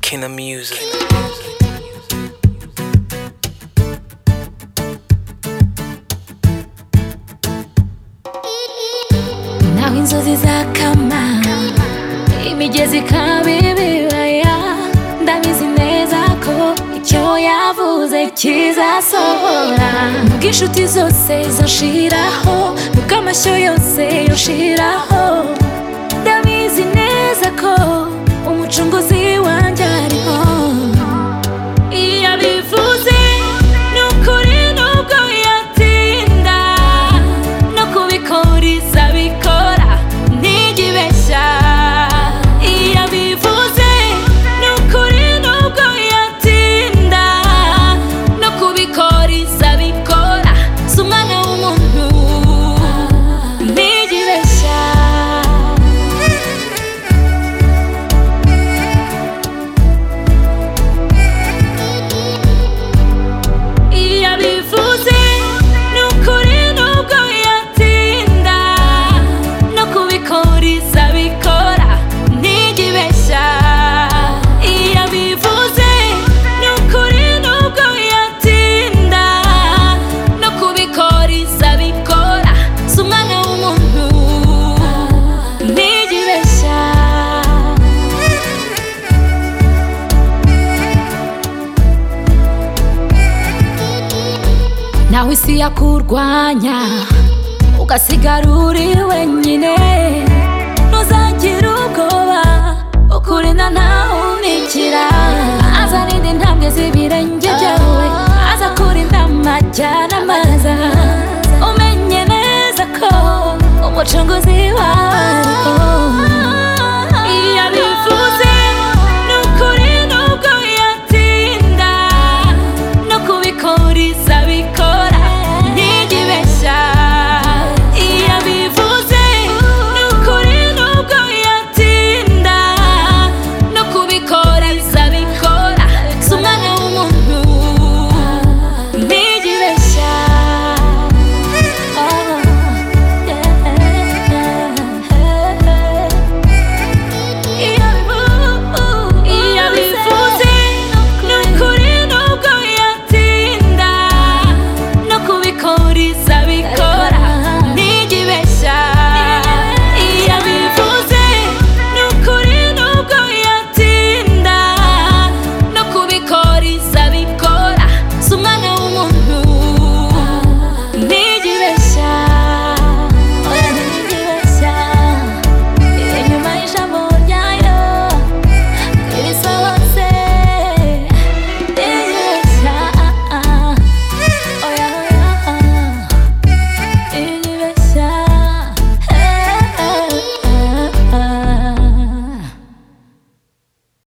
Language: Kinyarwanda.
King of music. naho inzozi zakama imigezi ikaba ibibaya ndabizi neza ko icyo yavuze kizasohora nubwo inshuti zose zashiraho nubwo amashyo yose yoshiraho ndabizi neza ko umucunguzi wanjye ariho iyo abivuze ni ukuri nubwo yatinda no kubikuriza bikora ntigibeshya iyo abivuze ni ukuri nubwo yatinda no kubikuriza bikora si umwana w'umuntu ntigibeshya iyo abivuze ni ukuri nubwo yatinda no kubikuriza bikora ntigibeshya iyo abivuze ni ukuri nubwo yatinda no kubikuriza bikora si umwana w'umuntu ntigibeshya naho isi yakurwanya ugasigara uri wenyine ntuzagire ubwoba ukurinda ntahumikira azarinda intambwe z'ibirenge byawe azakurinda amajyana amaza umenye neza ko umucunguzi wawe